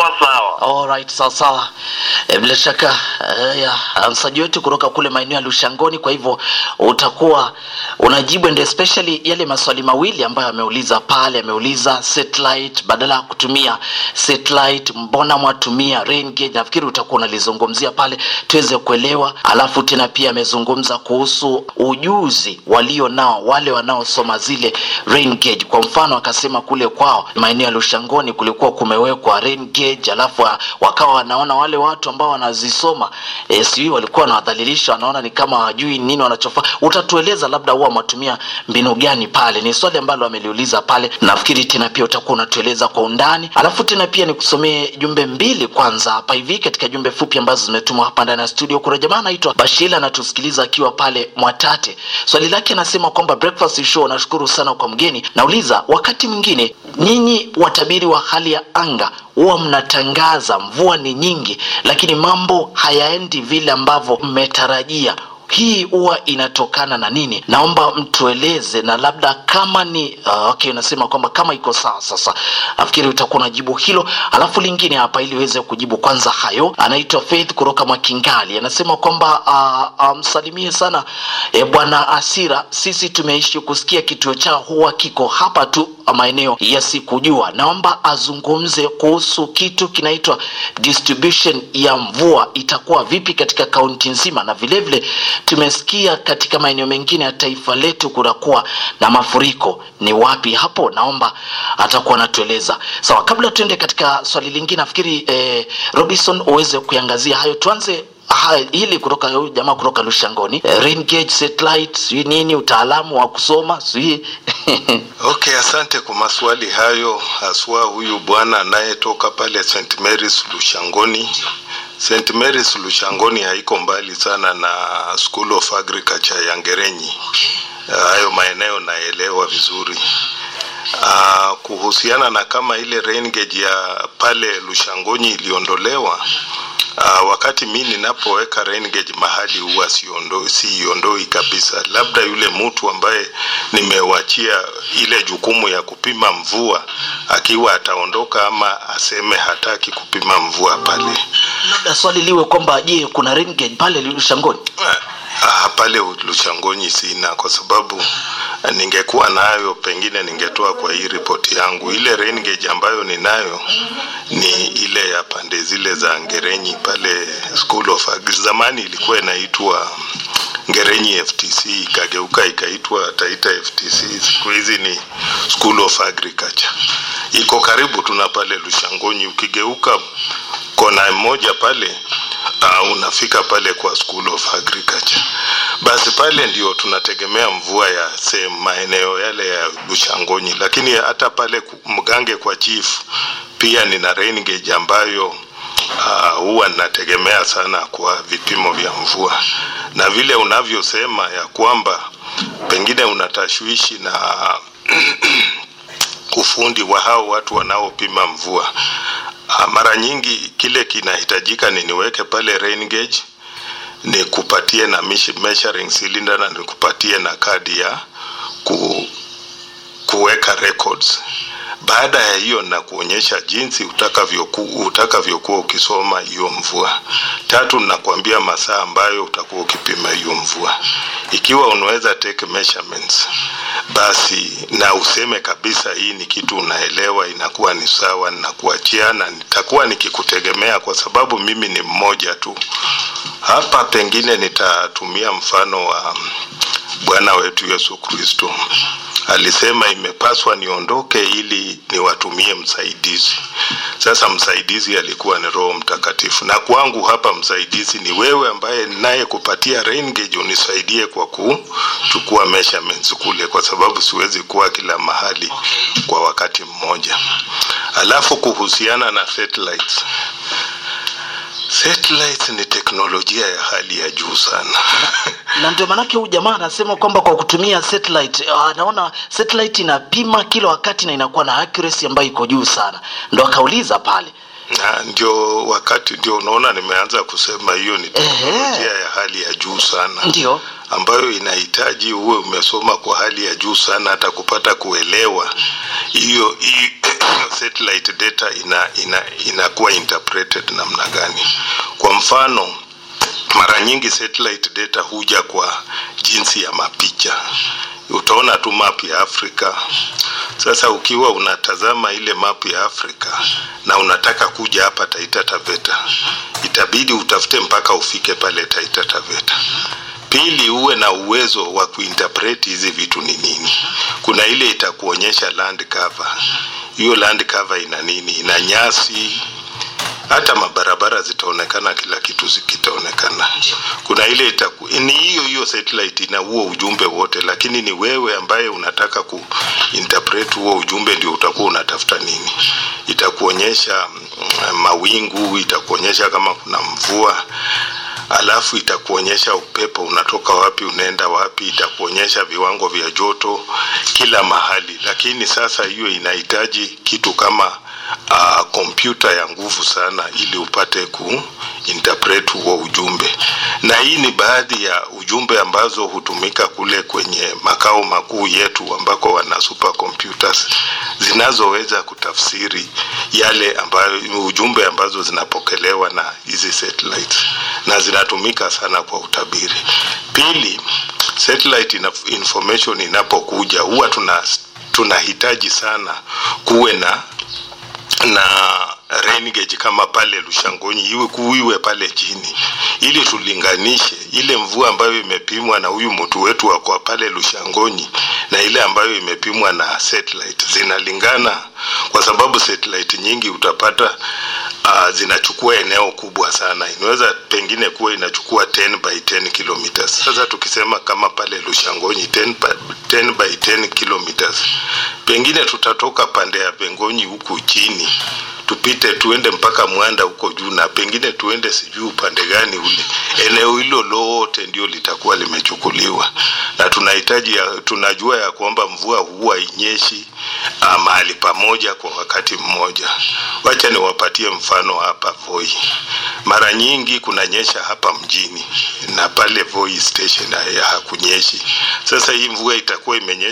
itakuwa sawa. Alright, sawa sawa. E, bila shaka e, ya msaji wetu kutoka kule maeneo ya Lushangoni, kwa hivyo utakuwa unajibu and especially yale maswali mawili ambayo ameuliza pale. Ameuliza satellite, badala ya kutumia satellite, mbona mwatumia rain gauge? Nafikiri utakuwa unalizungumzia pale tuweze kuelewa. Alafu tena pia amezungumza kuhusu ujuzi walio nao wale wanaosoma zile rain gauge. Kwa mfano akasema kule kwao maeneo ya Lushangoni kulikuwa kumewekwa rain gauge, alafu wa- wakawa wanaona wale watu ambao wanazisoma e, sijui walikuwa wanawadhalilisha, wanaona ni kama hawajui nini wanachofanya. Utatueleza labda huwa wametumia mbinu gani pale? Ni swali ambalo ameliuliza pale. Nafikiri tena pia utakuwa unatueleza kwa undani, alafu tena pia nikusomee jumbe mbili kwanza hapa hivi katika jumbe fupi ambazo zimetumwa hapa ndani ya studio. Kuna jamaa anaitwa Bashila anatusikiliza akiwa pale Mwatate. Swali lake anasema kwamba breakfast show, nashukuru sana kwa mgeni. Nauliza, wakati mwingine nyinyi watabiri wa hali ya anga huwa mnatangaza mvua ni nyingi, lakini mambo hayaendi vile ambavyo mmetarajia. Hii huwa inatokana na nini? Naomba mtueleze, na labda kama ni uh, okay, unasema kwamba kama iko sawa. Sasa nafikiri utakuwa unajibu hilo, alafu lingine hapa ili uweze kujibu kwanza hayo. Anaitwa Faith kutoka Mwakingali, anasema kwamba uh, uh, msalimie sana e, bwana Asira, sisi tumeishi kusikia kituo chao huwa kiko hapa tu maeneo ya sikujua. Naomba azungumze kuhusu kitu kinaitwa distribution ya mvua itakuwa vipi katika kaunti nzima, na vilevile vile, tumesikia katika maeneo mengine ya taifa letu kunakuwa na mafuriko. Ni wapi hapo? Naomba atakuwa anatueleza. Sawa, kabla tuende katika swali lingine, nafikiri eh, Robinson uweze kuiangazia hayo. Tuanze Ha, hili kutoka huyu jamaa kutoka Lushangoni eh, rain gauge satellite sijui nini utaalamu wa kusoma sijui Okay, asante kwa maswali hayo, haswa huyu bwana anayetoka pale St Mary's Lushangoni. St Mary's Lushangoni haiko mbali sana na School of Agriculture ya Ngerenyi. Hayo maeneo naelewa vizuri. Uh, kuhusiana na kama ile rain gauge ya pale Lushangoni iliondolewa Uh, wakati mi ninapoweka rain gauge mahali huwa siondo, siiondoi kabisa, labda yule mtu ambaye nimewachia ile jukumu ya kupima mvua akiwa ataondoka ama aseme hataki kupima mvua pale. labda swali liwe kwamba je, kuna rain gauge pale Lushangoni? Ah, pale Lushangoni sina, kwa sababu ningekuwa nayo pengine ningetoa kwa hii ripoti yangu. Ile rain gauge ambayo ninayo ni ile ya pande zile za Ngerenyi pale School of Agri. Zamani ilikuwa inaitwa Ngerenyi FTC ikageuka ikaitwa Taita FTC. Siku hizi ni School of Agriculture. Iko karibu tuna pale Lushangoni, ukigeuka kona moja pale uh, unafika pale kwa School of Agriculture. Basi pale ndio tunategemea mvua ya sehemu maeneo yale ya Lushangoni, lakini hata pale ku- Mgange kwa chief pia nina rain gauge ambayo ah, huwa ninategemea sana kwa vipimo vya mvua, na vile unavyosema ya kwamba pengine unatashwishi na ufundi wa hao watu wanaopima mvua. Ah, Mara nyingi kile kinahitajika ni niweke pale rain gauge, nikupatie na mish- measuring cylinder na nikupatie na kadi ya ku, kuweka records. Baada ya hiyo na kuonyesha jinsi utakavyoku- utakavyokuwa ukisoma hiyo mvua. Tatu, nakwambia masaa ambayo utakuwa ukipima hiyo mvua. Ikiwa unaweza take measurements, basi na useme kabisa hii ni kitu unaelewa, inakuwa ni sawa, nakuachia na nitakuwa nikikutegemea kwa sababu mimi ni mmoja tu hapa. Pengine nitatumia mfano wa Bwana wetu Yesu Kristo alisema imepaswa niondoke ili niwatumie msaidizi. Sasa msaidizi alikuwa ni Roho Mtakatifu, na kwangu hapa msaidizi ni wewe ambaye naye kupatia rain gauge unisaidie kwa kuchukua measurements kule, kwa sababu siwezi kuwa kila mahali kwa wakati mmoja. Alafu kuhusiana na satellites, satellites ni teknolojia ya hali ya juu sana na ndio maanake huyu jamaa anasema kwamba kwa kutumia satellite ah, anaona satellite inapima kila wakati na inakuwa na accuracy ambayo iko juu sana, ndo akauliza pale Na ndio wakati ndio unaona nimeanza kusema hiyo ni teknolojia Ehe. ya hali ya juu sana ndio ambayo inahitaji uwe umesoma kwa hali ya juu sana hata kupata kuelewa hiyo hiyo satellite data ina ina inakuwa interpreted namna gani. Kwa mfano, mara nyingi satellite data huja kwa jinsi ya mapicha. Utaona tu map ya Afrika. Sasa ukiwa unatazama ile map ya Afrika na unataka kuja hapa Taita Taveta, itabidi utafute mpaka ufike pale Taita Taveta. Pili, uwe na uwezo wa kuinterpret hizi vitu ni nini. Kuna ile itakuonyesha land cover. Hiyo land cover ina nini? Ina nyasi, hata mabarabara zitaonekana, kila kitu kitaonekana. Kuna ile itaku, ni hiyo hiyo satellite ina huo ujumbe wote, lakini ni wewe ambaye unataka ku interpret huo ujumbe ndio utakuwa unatafuta nini. Itakuonyesha mm, mawingu, itakuonyesha kama kuna mvua alafu itakuonyesha upepo unatoka wapi unaenda wapi, itakuonyesha viwango vya joto kila mahali. Lakini sasa hiyo inahitaji kitu kama kompyuta uh, ya nguvu sana ili upate ku interpret huo ujumbe, na hii ni baadhi ya ujumbe ambazo hutumika kule kwenye makao makuu yetu ambako wana super computers zinazoweza kutafsiri yale ambayo ujumbe ambazo zinapokelewa na hizi satellites na zinatumika sana kwa utabiri. Pili, satellite information inapokuja huwa tuna tunahitaji sana kuwe na na rain gauge kama pale Lushangonyi iwe kuiwe pale chini, ili tulinganishe ile mvua ambayo imepimwa na huyu mtu wetu wa kwa pale Lushangonyi na ile ambayo imepimwa na satellite zinalingana, kwa sababu satellite nyingi utapata uh, zinachukua eneo kubwa sana, inaweza pengine kuwa inachukua 10 by 10 kilometers. Sasa tukisema kama pale Lushangonyi 10 by 10, by 10 kilometers, pengine tutatoka pande ya Bengonyi huku chini tupite tuende mpaka Mwanda huko juu, na pengine tuende sijui upande gani ule. Eneo hilo lote ndio litakuwa limechukuliwa, na tunahitaji ya, tunajua ya kwamba mvua huwa inyeshi uh, mahali pamoja kwa wakati mmoja. Wacha niwapatie mfano hapa Voi. Mara nyingi kunanyesha hapa mjini na pale Voi station hakunyeshi. Sasa hii mvua itakuwa imenyesha